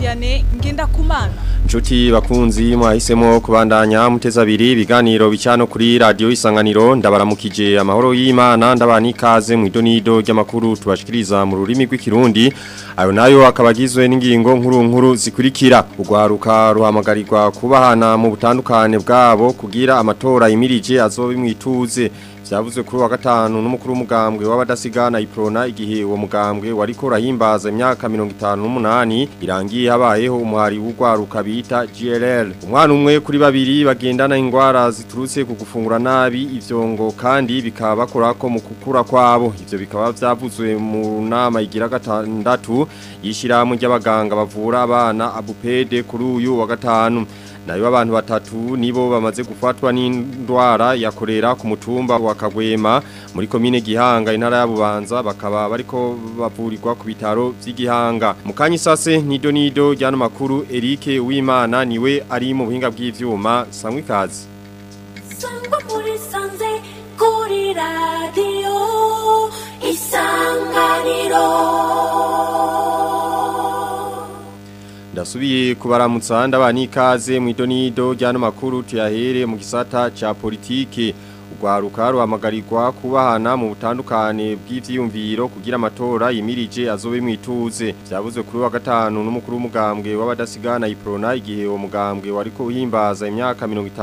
Vianney Ngendakumana Nshuti bakunzi mwahisemo kubandanya muteza abiri ibiganiro bicano kuri radio isanganiro ndabaramukije amahoro y'Imana ndabani kaze mu idonido ry'amakuru tubashikiriza mu rurimi rw'ikirundi ayo nayo akabagizwe n'ingingo nkuru nkuru zikurikira ugwaruka ruhamagarirwa kubahana mu butandukane bwabo kugira amatora yimirije azobe mwituze Vyavuzwe kuri wa gatanu n'umukuru w'umugambwe w'abadasigana iprona igihe uwo mugambwe wariko urahimbaza imyaka 58 irangiye habayeho umuhari w'ugwaruka bita GLL umwana umwe kuri babiri bagendana ingwara ziturutse ku gufungura nabi ivyongo kandi bikaba bakorako mu kukura kwabo ivyo bikaba vyavuzwe mu nama igira gatandatu yishirahamwe ry'abaganga bavura abana abupede kuri uyu wa gatanu nayo abantu batatu nibo bamaze gufatwa n'indwara yakorera ku mutumba wa Kagwema muri komine Gihanga intara ya Bubanza bakaba bariko bavurirwa ku bitaro vy'Igihanga mukanyi sase nido nido ryano makuru Eric Uwimana niwe ari mu buhinga bw'ivyuma sangwe kazi Sangwa muri sanze kuri radio isanganiro Ndasubiye kubaramutsa ndabani ikaze mu idonido ryano makuru tuyahere mu gisata ca politike ugwaruka ruhamagarirwa kubahana mu butandukane bw'ivyiyumviro kugira amatora yimirije azobe mwituze vyavuzwe kuri wa gatanu n'umukuru w'umugambwe w'abadasigana iprona igihe uwo mugambwe wariko uhimbaza imyaka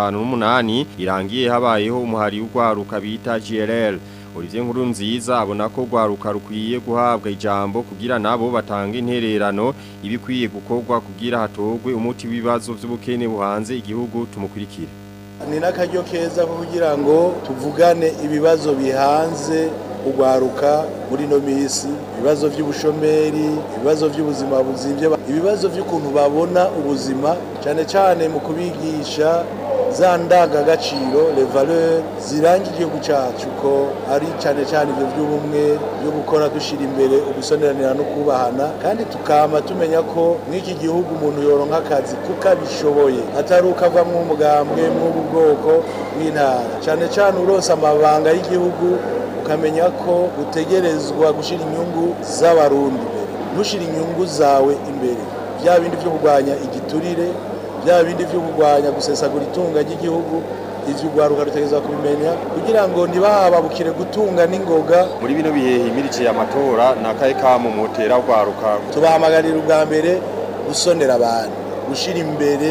58 irangiye habayeho umuhari w'ugwaruka bita GLL Olivier Nkuru nziza abona ko gwaruka rukwiye guhabwa ijambo kugira nabo batanga intererano ibikwiye gukorwa kugira hatogwe umuti w'ibibazo vy'ubukene buhanze igihugu tumukurikire ni n'akaryo keza ko kugira ngo tuvugane ibibazo bihanze ugwaruka muri ino minsi ibibazo by'ubushomeri ibibazo by'ubuzima buzimvye ibibazo by'ukuntu babona ubuzima cyane cyane mu kubigisha za ndangagaciro les valeurs ziranga igihugu cyacu ko ari cyane cyane ibyo by'ubumwe byo gukora dushyira imbere ugusoneranira no kubahana kandi tukama tumenya ko mw'iki gihugu umuntu yoronka akazi kuko abishoboye atari uko ava mw'umugambwe mw'ubu bwoko bw'intara cyane cyane uronse amabanga y'igihugu ukamenya ko utegerezwa gushyira inyungu z'abarundi imbere ntushyire inyungu zawe imbere bya bindi byo kurwanya igiturire bya bindi byo kurwanya gusesagura itunga ry'igihugu ivyo ugwaruka rutegerezwa kubimenya kugira ngo ntibahababukire gutunga n'ingoga muri bino bihe himirije amatora nakaye kamo mutera ugwaruka tubahamagarira ubwa mbere gusonera abantu gushyira imbere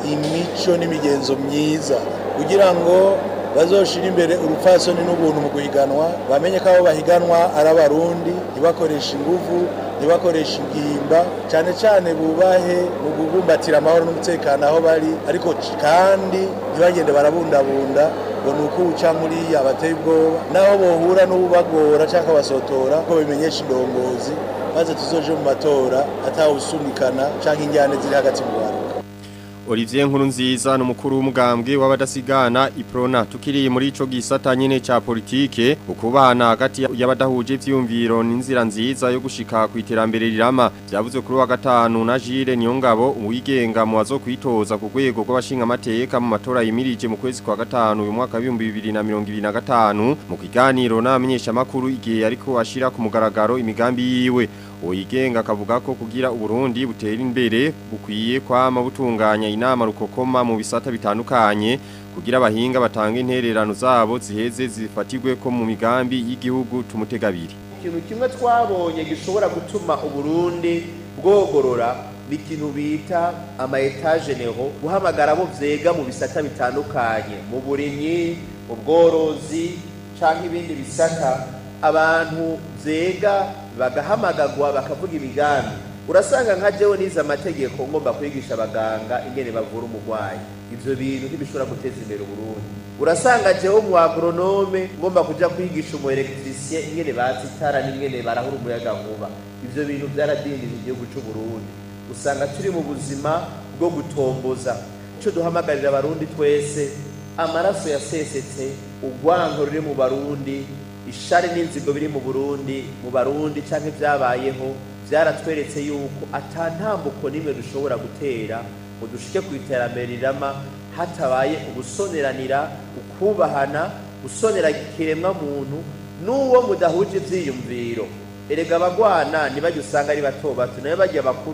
imico n'imigenzo myiza kugira ngo bazoshira imbere urupfasoni n'ubuntu mu guhiganwa bamenye ko abo bahiganwa ari abarundi ntibakoreshe inguvu ntibakoreshe ingimba cyane cyane bubahe mu kubumbatira amahoro n'umutekano aho bari ariko kandi ntibagende barabundabunda ngo ni uko uca muri abateye ubwoba naho bohura n'ubagora cyangwa basotora ko bimenyesha indongozi maze tuzoje mu matora atawusunikana cyangwa injyane ziri hagati mu Rwanda Olivier Nkuru nziza n'umukuru w'umugambwe w'abadasigana iprona tukiri muri ico gisata nyene ca politike ukubana hagati y'abadahuje ivyumviro n'inzira nziza yo gushika ku iterambere rirama vyavuze kuri wa gatanu na Jire Niyongabo uwigenga mu wazo kwitoza ku rwego rw'abashinga amateka mu matora yimirije mu kwezi kwa gatanu uyu mwaka wa 2025 mu kiganiro n'abamenyesha makuru igihe ariko ashira ku mugaragaro imigambi yiwe uyigenga akavuga ko kugira uburundi butera imbere bukwiye kwama butunganya inama rukokoma mu bisata bitandukanye kugira abahinga batanga intererano zabo ziheze zifatirwe ko mu migambi y'igihugu tumutegabiri ikintu kimwe twabonye gishobora gutuma uburundi bwogorora ni ikintu bita ama etage neho guhamagara abo vyega mu bisata bitandukanye mu burimyi mu bworozi canke ibindi bisata abantu vyega bagahamagagwa bakavuga imigambi urasanga nka jewe nize amategeko ngomba kwigisha abaganga ingene bavura umurwayi ivyo bintu ntibishobora guteza imbere uburundi urasanga jewe mu agronome ngomba kuja kwigisha umu electricien ingene bazi itara n'ingene barahura umuyaga nkuba ivyo bintu vyaradindije igihugu c'uburundi usanga turi mu buzima bwo gutomboza ico duhamagarira abarundi twese amaraso yasesetse urwanko ruri mu barundi ishari n'inzigo biri mu burundi mu barundi canke vyabayeho vyaratweretse yuko ata ntambuko n'imwe dushobora gutera ngo dushike ku iterambere rirama hatabaye ugusoneranira ukubahana gusonera ikiremwa muntu n'uwo mudahuje ivyiyumviro erega abagwana ntibajya usanga ari bato bato nayo bajya bakuru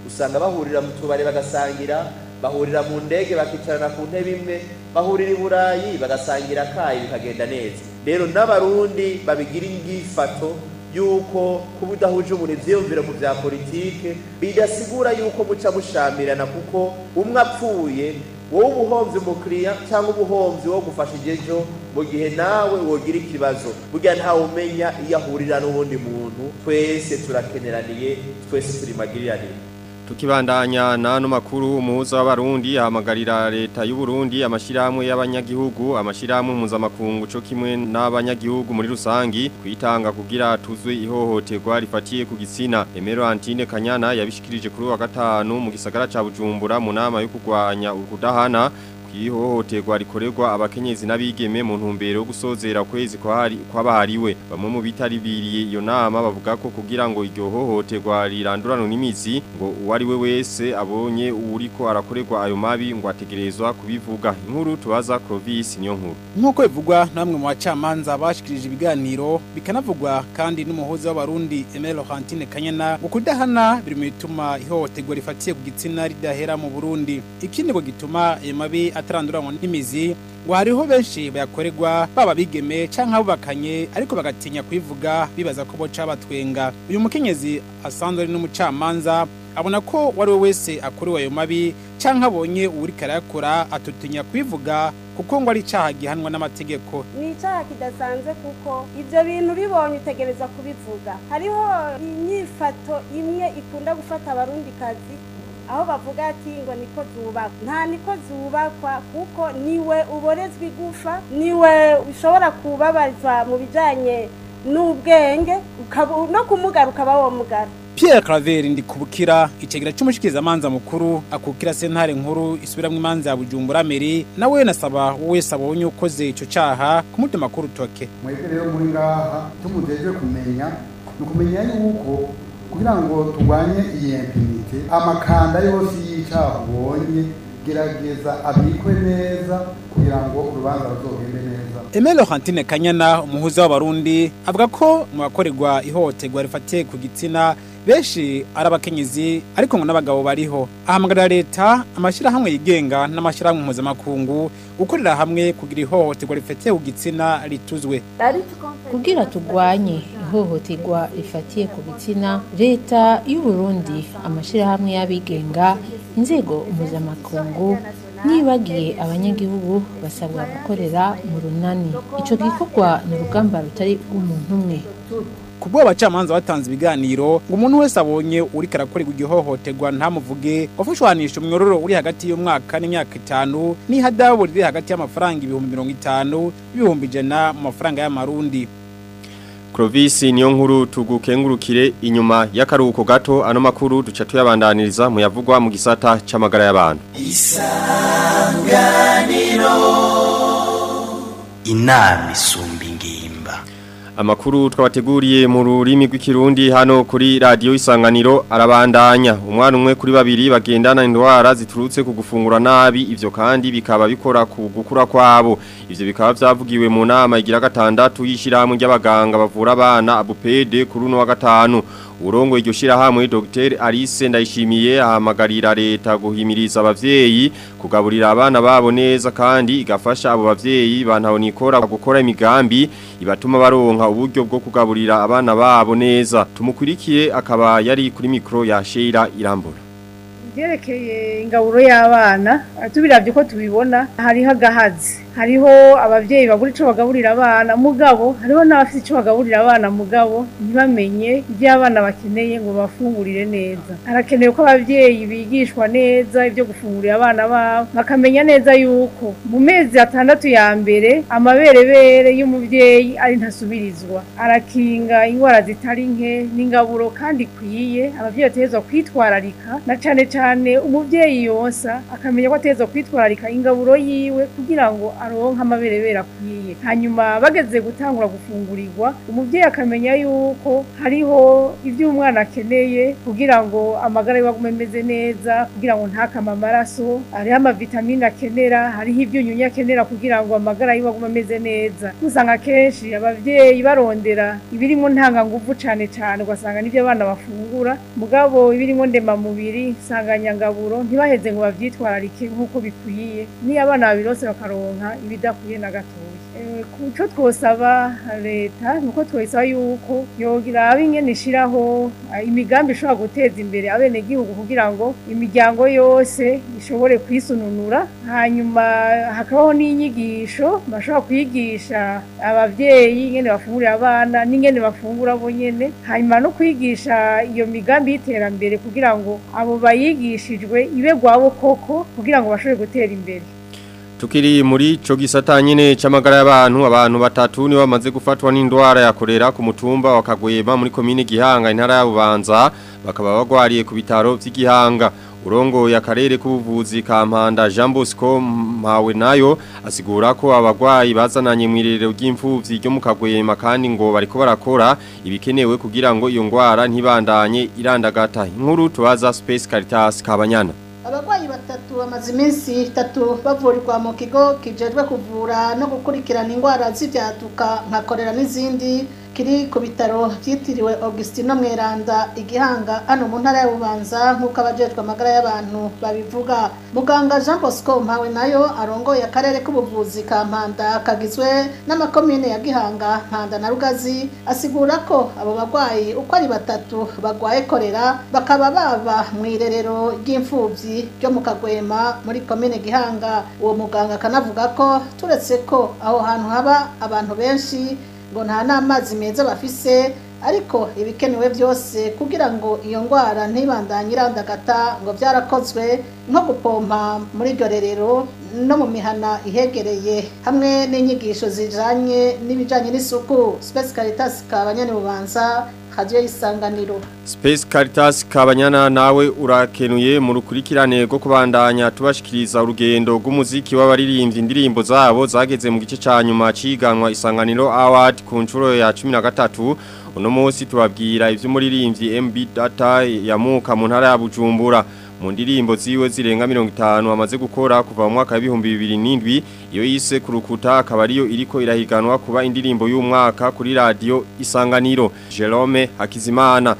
usanga bahurira mu tubare bagasangira bahurira mu ndege bakicarana ku ntebe imwe bahurira i burayi bagasangira akayi bikagenda neza rero n'abarundi babigira ingifato yuko kuba udahuje umuntu ivyiyumviro mu vya politike bidasigura yuko muca mushamirana kuko umwe apfuye wowe ubuhomvyi umukiriya cyangwa ubuhomvyi wo gufashije ejo mu gihe nawe wogira ikibazo burya ntawe umenya iyo ahurira n'uwundi muntu twese turakeneraniye twese turi magiriranire Tukibandanya nano makuru umuhuza w'abarundi ahamagarira leta y'u Burundi amashirahamwe y'abanyagihugu amashirahamwe mpuzamakungu co kimwe n'abanyagihugu muri rusangi kwitanga kugira tuzwe ihohoterwa rifatiye ku gitsina Emero Antine Kanyana yabishikirije kuri wa gatanu mu gisagara ca Bujumbura mu nama yo kurwanya ukudahana kwihohoterwa rikorerwa abakenyezi n'abigeme mu ntumbero yo gusozera kwezi kwabahariwe bamwe mu bitaribiriye iyo nama bavuga ko kugira ngo iryo hohoterwa rirandurano n'imizi ngo uwari we wese abonye uriko arakorerwa ayo mabi ngo ategerezwa kubivuga inkuru tubaza Clovis niyo nkuru nk'uko bivugwa namwe mu bacamanza bashikirije ibiganiro bikanavugwa kandi n'umuhuza w'abarundi Emile Laurentine Kanyana ngo kudahana biri mu bituma ihohoterwa rifatiye ku gitsina ridahera mu Burundi ikindi ngo gituma ayo mabi ataranduranwa n'imizi ngo hariho benshi bayakorerwa baba bigeme canke abubakanye ariko bagatinya kubivuga bibaza ko boca batwenga uyu mukenyezi asanzwe ari n'umucamanza abona ko wari we wese akorewe ayo mabi canke abonye uwuriko arayakora atutinya kubivuga kuko ngo ari icaha gihanwa n'amategeko ni icyaha kidasanzwe kuko ibyo bintu ubibonye utegereza kubivuga hariho inyifato imwe ikunda gufata abarundikazi aho bavuga ati ngo niko zubakwa nta niko zubakwa kuko niwe uborezwa igufa niwe ushobora kubabarizwa mu bijyanye n'ubwenge no kumugara ukaba wamugara Pierre Claver ndikubukira icegera c'umushikirizamanza mukuru akukira sentare nkuru isubiramwo imanza ya Bujumbura Meri nawe nasaba wese abonye ukoze ico caha kumutema ku rutoke mwebwe rero muri ngaha tumujejwe kumenya ni ukumenya yuko kugira ngo turwanye iyi impunite amakanda yose y'icaha ubonye gerageza abikwe neza kugira ngo urubanza ruzogende neza Emile Laurentine Kanyana umuhuza w'abarundi avuga ko mu bakorerwa ihohoterwa rifatiye ku gitsina benshi ari abakenyezi ariko ngo n'abagabo bariho ahamagarira leta amashyirahamwe yigenga n'amashyirahamwe mpuzamakungu gukorera hamwe kugira ihohoterwa rifatiye ku gitsina rituzwe kugira turwanye ihohoterwa rifatiye ku gitsina leta y'u Burundi amashyirahamwe y'abigenga inzego mpuzamakungu nibagiye abanyagihugu basabwa gukorera mu runani icyo gikorwa ni urugamba rutari umuntu umwe kubwo abacamanza batanze ibiganiro ngo umuntu wese abonye uriko arakorerwa igihohoterwa ntamuvuge wafushwanisha umyororo uri hagati y'umwaka n'imyaka itanu n'ihadabu riri hagati y'amafaranga ibihumbi mirongo itanu n'ibihumbi ijana mu mafaranga y'amarundi Clovis niyo nkuru tugukengurukire inyuma y'akaruhuko gato ano makuru duca tuyabandaniriza mu yavugwa mu gisata c'amagara y'abantu isanganiro inama isumba ingimba Amakuru twabateguriye mu rurimi rw'ikirundi hano kuri radio isanganiro arabandanya umwana umwe kuri babiri bagendana indwara ziturutse ku gufungura nabi ivyo kandi bikaba bikora ku gukura kwabo ivyo bikaba vyavugiwe mu nama igira gatandatu y'ishirahamwe ry'abaganga bavura abana abupede kuri uno wa gatanu urongo iryo shirahamwe Dr Alice Ndayishimiye ahamagarira leta guhimiriza abavyeyi kugaburira abana babo neza kandi igafasha abo bavyeyi bantaho nikora gukora imigambi ibatuma baronka uburyo bwo kugaburira abana babo neza tumukurikiye akaba yari kuri mikro ya Sheila Irambura byerekeye ingaburo y'abana tubiravye ko tubibona hariho agahazi hariho abavyeyi bagura ico bagaburira abana mugabo hariho n'abafite ico bagaburira abana mugabo ntibamenye ibyo abana bakeneye ngo bafungurire neza harakenewe ko abavyeyi bigishwa neza ibyo gufungurira abana babo bakamenya neza yuko mu mezi atandatu ya mbere amaberebere y'umuvyeyi ari ntasubirizwa arakinga ingwara zitari nke n'ingaburo kandi ikwiye abavyeyi bategerezwa kwitwararika na cane cane cyane umubyeyi yonsa akamenya ko ateza kwitwararika ingaburo yiwe kugira ngo aronke amaberebere akwiye hanyuma bageze gutangura gufungurirwa umubyeyi akamenya yuko hariho ibyo umwana akeneye kugira ngo amagara yiwe agume ameze neza kugira ngo ntakame amaraso hariho amavitamine akenera hariho ibyunyunyu akenera kugira ngo amagara yiwe agume ameze neza usanga akenshi ababyeyi barondera ibirimo ntanganguvu cyane cyane ugasanga n'ibyo abana bafungura mugabo ibirimo ndemamubiri nsanganyangaburo ntibaheze ngo babyitwararike nk'uko bikwiye niyo abana babirose bakaronka ibidakwiye na gatoya Eh, ku cyo twosaba leta nuko twosaba yuko yogira abingene ishiraho ah, imigambi ishobora guteza imbere abenegihugu kugira ngo imiryango yose ishobore kwisununura hanyuma hakabaho n'inyigisho bashobora kwigisha abavyeyi ingene bafungurira abana n'ingene bafungura bo nyene hanyuma no kwigisha iyo migambi y'iterambere kugira ngo abo bayigishijwe ibe gwabo koko kugira ngo bashobore gutera imbere Tukiri muri ico gisata nyene c'amagara y'abantu abantu batatu ni bamaze gufatwa n'indwara ya kolera ku mutumba wa Kagwema muri komine Gihanga intara ya Bubanza bakaba bagwariye ku bitaro vy'Igihanga urongo ya karere k'ubuvuzi ka Mpanda Jean Bosco Mpawe nayo asigura ko abagwayi bazananye mwirerero ry'imfuvyi ryo mu Kagwema kandi ngo bariko barakora ibikenewe kugira ngo iyo ngwara ntibandanye irandagata inkuru tubaza Space Caritas Kabanyana abarwayi batatu bamaze iminsi itatu bavurirwa mu kigo kijejwe kuvura no gukurikirana indwara z'ibyaduka nka korera n'izindi kiri ku bitaro byitiriwe Augustino Mweranda igihanga hano mu ntara ya Bubanza nk'uko abajejwe amagara y'abantu babivuga muganga Jean Bosco Mpawe nayo arongoye akarere k'ubuvuzi ka Mpanda kagizwe n'amakomine ya Gihanga Mpanda na Rugazi asigura ko abo barwayi uko ari batatu bagwaye korera bakaba baba mu irerero ry'imfuvyi ryo mu Kagwema muri komine Gihanga uwo muganga akanavuga ko turetse ko aho hantu haba abantu benshi ngo nta n'amazi meza bafise ariko ibikenewe byose kugira ngo iyo ndwara ntibandanye irandagata ngo byarakozwe nko gupompa muri iryo rerero no mu mihana ihegereye hamwe n'inyigisho zijanye n'ibijanye n'isuku Space Caritas kabanyane bubanza radio isanganiro Space Caritas Kabanyana nawe urakenuye mu rukurikirane rwo kubandanya tubashikiriza urugendo rw'umuziki w'abaririmbyi indirimbo zabo zageze mu gice ca nyuma ciganwa isanganiro award ku nshuro ya 13 uno munsi tubabwira ivy'umuririmbyi MB Data yamuka mu ntara ya Bujumbura mu ndirimbo ziwe zirenga 50 amaze gukora kuva mu mwaka wa 2007 iyo yise kurukuta akaba ariyo iriko irahiganwa kuba indirimbo y'umwaka kuri radio Isanganiro Jerome Hakizimana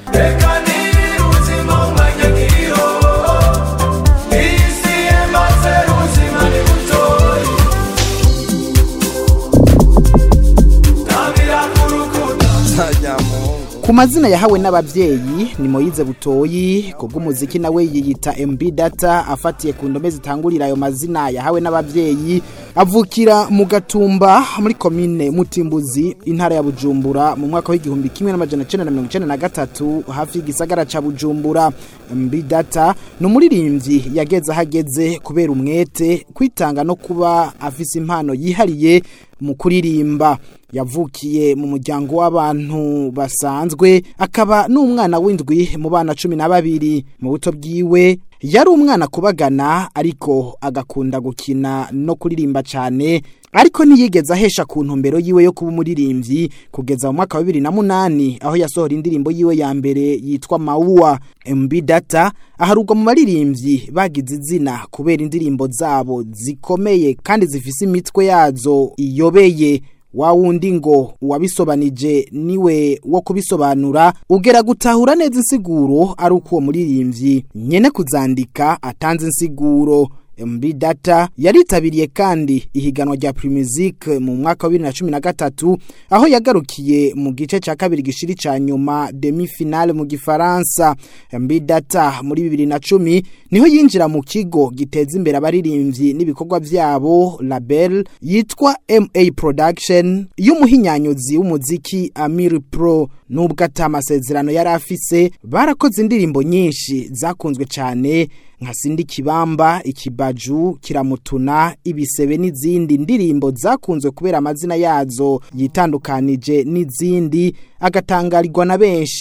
Ku mazina yahawe n'abavyeyi ni Moyize Butoyi kubw'umuziki nawe yiyita MB Data afatiye ku ndome zitangurira ayo mazina yahawe n'abavyeyi avukira mu gatumba muri komine Mutimbuzi intara ya Bujumbura mu mwaka w'igihumbi kimwe n'amajana 1993 hafi y'igisagara ca Bujumbura MB Data ni umuririmbyi yageze ahageze kubera umwete kwitanga no kuba afise impano yihariye mu kuririmba yavukiye mu muryango w'abantu basanzwe akaba n'umwana w'indwi mu bana cumi na babiri mu buto bwiwe yari umwana kubagana ariko agakunda gukina no kuririmba cyane ariko ntiyigeze ahesha ku ntumbero yiwe yo kuba umuririmbyi kugeza mu mwaka wa bibiri na munani aho yasohora indirimbo yiwe ya mbere yitwa mawuwa MB Data aharugwa mu baririmbyi bagize izina kubera indirimbo zabo zikomeye kandi zifise imitwe yazo iyobeye wa wundi ngo uwabisobanije niwe wo kubisobanura ugera gutahura neza insiguro ari uko uwo muririmbyi nyene kuzandika atanze insiguro MB Data yaritabiriye kandi ihiganwa rya Primusic mu mwaka wa 2013 aho yagarukiye mu gice ca kabiri gishiri ca nyuma demi finale mu gifaransa MB Data muri 2010 niho yinjira mu kigo giteza imbere abaririmbyi n'ibikorwa vyabo label yitwa MA Production y'umuhinyanyuzi w'umuziki Amir Pro nubwo atamasezerano yari afise barakoze indirimbo nyinshi zakunzwe cyane nka sindi kibamba ikibaju kiramutuna ibisebe n'izindi ndirimbo zakunzwe kubera amazina yazo yitandukanije n'izindi agatangarirwa na benshi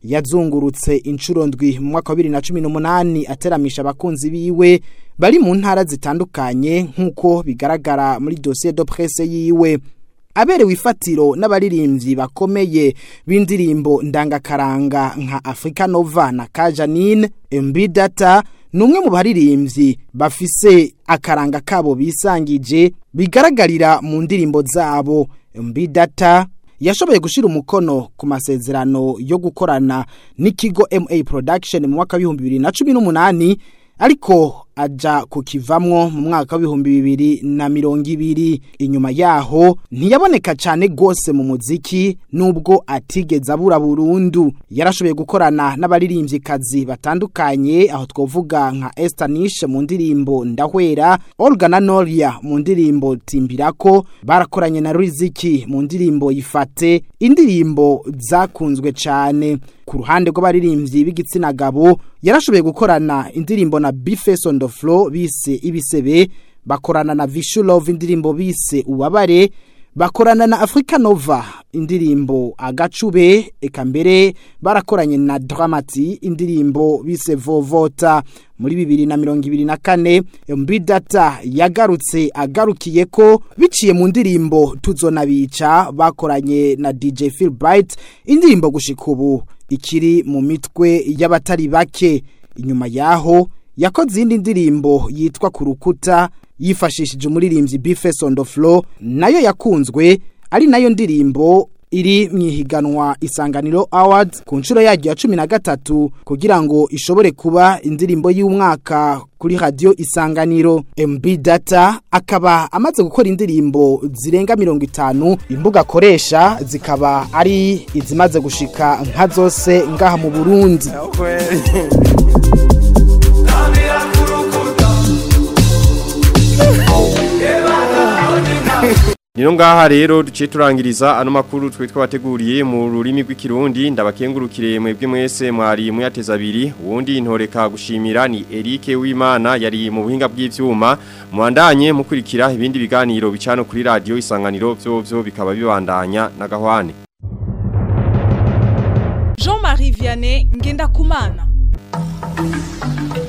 yazungurutse inshuro ndwi mu mwaka wa 2018 ateramisha abakunzi biwe bari mu ntara zitandukanye nk'uko bigaragara muri dossier de presse yiwe aberewe ifatiro n'abaririmbyi bakomeye b'indirimbo ndangakaranga nka Africa Nova na Kajanine MB Data ni umwe mu baririmbyi bafise akaranga kabo bisangije bigaragarira mu ndirimbo zabo MB Data yashoboye gushira umukono ku masezerano yo gukorana n'ikigo MA Production mu mwaka w'ibihumbi bibiri na cumi n'umunani ariko aja kukivamwo mu mwaka w'ibihumbi bibiri na mirongo ibiri inyuma yaho ntiyaboneka cyane gose mu muziki nubwo atigeze abura burundu yarashoboye gukorana n'abaririmbyikazi batandukanye aho twovuga nka Estanish mu ndirimbo ndahwera Olga na Noria mu ndirimbo timbirako barakoranye na Riziki mu ndirimbo yifate indirimbo zakunzwe cyane ku ruhande rw'abaririmbyi b'igitsina gabo yarashoboye gukorana indirimbo na Bifeso on the floor bise ibisebe bakorana na Vishu Love indirimbo bise ubabare bakorana na Africa Nova indirimbo agacube eka mbere barakoranye na Dramati indirimbo bise Vovota muri bibiri na mirongo ibiri na kane MB Data yagarutse agarukiye ko biciye mu ndirimbo tuzona bica bakoranye na DJ Phil Bright indirimbo gushika ubu ikiri mu mitwe y'abatari bake inyuma yaho yakoze indi ndirimbo yitwa ku rukuta yifashishije umuririmbyi Bifeso on the floor nayo yakunzwe ari nayo ndirimbo iri mu ihiganwa isanganiro awards ku nshuro yaryo ya cumi na gatatu kugira ngo ishobore kuba indirimbo y'umwaka kuri radiyo isanganiro MB data akaba amaze gukora indirimbo zirenga mirongo itanu imbuga akoresha zikaba ari izimaze gushika nka zose ngaha mu burundi Nino ngaha rero duciye turangiriza ano makuru twe twabateguriye mu rurimi rw'ikirundi ndabakengurukire mwebwe mwese mwari muyateza abiri uwundi intoreka gushimira ni Eric Wimana yari mu buhinga bw'ivyuma mwandanye mukurikira ibindi biganiro bicano kuri radio isanganiro byo byo bikaba bibandanya na gahwane Jean-Marie Vianney ngenda kumana